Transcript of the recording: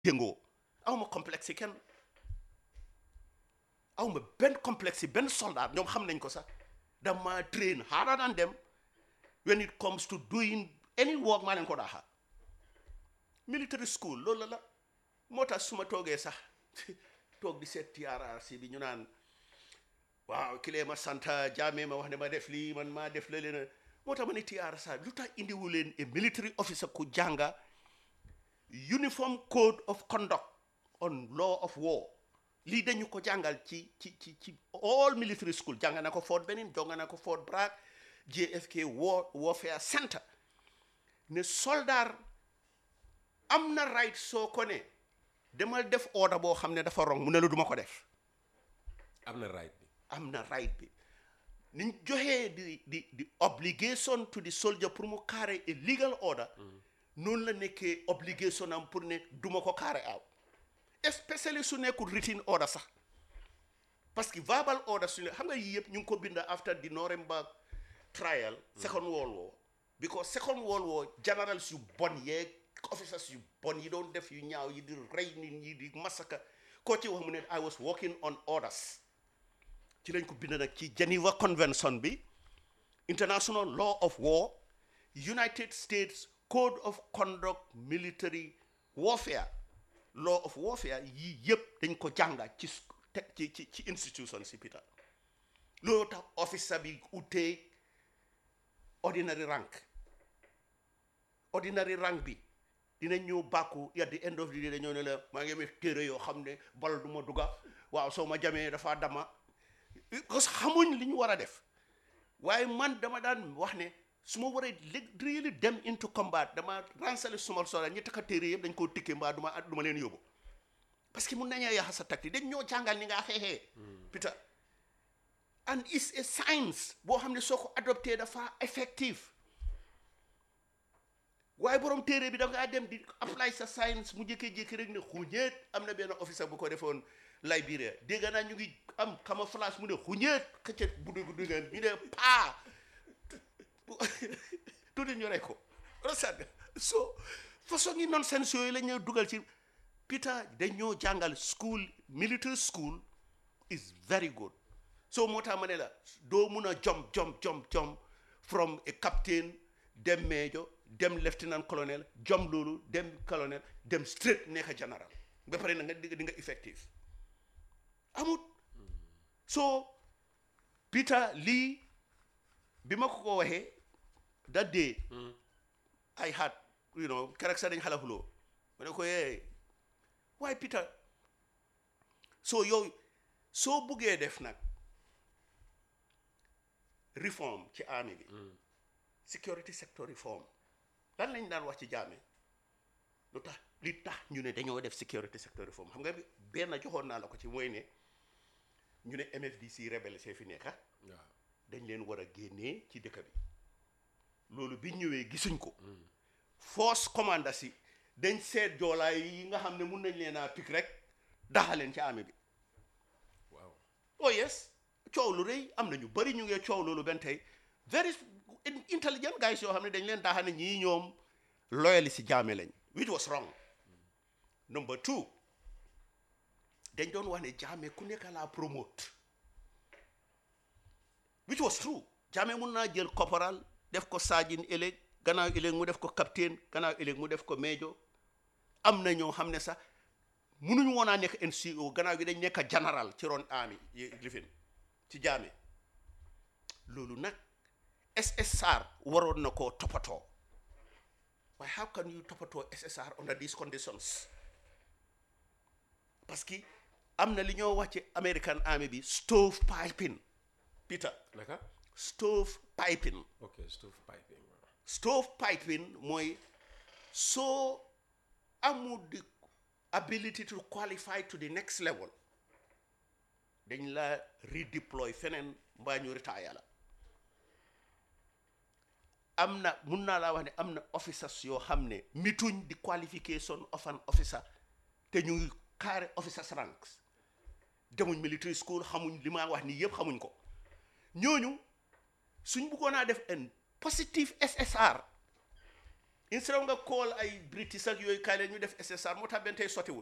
yëngoo awma complexe yi kenn awma benn complexe yi benn soldat ñoom xam nañ ko sax dama train harder than them when it comes to doing any work maa leen ko daaxa military school loolu la la moo tax su ma toogee sax toog di seet TRRC bi ñu naan waaw kilee ma santa jaamee ma wax ne ma def lii man maa def la leen moo tax ma ne TRRC lu tax indiwu leen a military officer ku jànga uniform code of conduct on law of war lii dañu ko jàngal ci ci ci ci all military school jàng na ko Fort Benning jàng na ko Fort Bragg JFK war warfare center ne soldat am na right soo ko ne demal def order boo xam ne dafa wrong mu ne la duma ko def am na right bi am na right bi niñ joxee di di di obligation to the soldier pour mu carry a legal order noonu la nekkee obligation am pour ne duma ko carry out especially su nekkul written order sax parce que verbal order su ne xam nga yii yëpp ñu ngi ko binda after the Nuremberg trial second world war because second world war generals yu bon yeeg officers yu bon yi doon def yu ñaaw yi di rey nit ñi di massacre koo ci wax mu ne I was working on orders ci lañ ko bind nag ci Geneva Convention bi International Law of War United States Code of Conduct Military Warfare Law of Warfare yii yëpp dañ ko jànga ci te ci ci ci institution si Peter loolu tax officer bi utee ordinary rank ordinary rank bi dina ñëw bàkku at the end of the day dañoo ne la maa ngi amee téere yoo xam ne bal du ma dugga waaw soo ma jamee dafa dama parce que xamuñ li ñu war a def waaye man dama daan wax ne su ma waree really dem into combat dama ransale suma sola ñi takka téere yëpp dañ koo tikkee mbaa du ma du ma leen yóbbu parce que mun nañoo yaxa sa takti dañ ñoo jàngal ni ngaa xeexee Peter and it's a science boo xam ne soo ko adopté dafa effective waaye borom téere bi da ngaa dem di apply sa science mu jékkee-jékki rek ne xuñeet am na benn officer bu ko defoon Liberia dégg naa ñu ngi am camouflage mu ne xuñeet xëccët bu dugg dugg ñu ne paa tuuti ñu rey ko rasad so façon yi nonsense yooyu la ñuy dugal ci Peter dañoo jàngal school military school is very good so moo tax ma ne la doo mun a jom jom jom jom from a captain dem major dem lieutenant colonel jom loolu dem colonel dem straight nekk général ba pare na nga di nga effective amut so Peter lii bi ma ko ko waxee that day I had you know keroog sax dañ xala xuloo ma ne ko yee waaye Peter so yow soo buggee def nag reform ci army bi security sector reform lan lañ daan wax ci jaame lu tax li tax ñu ne dañoo def security sector reform xam nga benn joxoon naa la ko ci mooy ne ñu ne MFDC rebelle see fi nekka waaw dañ leen war a génnee ci dëkk bi loolu bi ñëwee gisuñ ko force commanda si dañ seet joolaay yi nga xam ne mun nañ leen a pik rek daxaleen ci armée bi waaw oh yes coow lu rëy am na ñu bari ñu ngee coow loolu benn tey very intelligent guys yoo xam ne dañ leen daaxa ne ñii ñoom loyali si jaame lañ which was wrong number two dañ doon wax ne jaame ku nekk laa promote which was true jaame mun naa jël corporal def ko saajin ëllëg gannaaw ëllëg mu def ko capitaine gannaaw ëllëg mu def ko major am na ñoo xam ne sax munuñu woon a nekk NCO gannaaw gi dañ nekk général ci ron army yi lifin ci jaame loolu nag SSR waroon na koo toppatoo waaye how can you toppatoo SSR under these conditions parce que am na li ñoo wax ci American army bi stove piping Peter naka stove piping ok stove piping waaw stove piping mooy soo amul the ability to qualify to the next level dañ la redeploy feneen mbaa ñu retire la am na mun naa laa wax ne am na officers yoo xam ne mituñ di qualification of an officer te ñu ngi carry officers ranks demuñ military school xamuñ li ma wax nii yëpp xamuñ ko ñooñu suñ bëggoon a def un positive SSR instead of nga call ay British ak yooyu kaay leen ñu def SSR moo tax benn tey sottiwul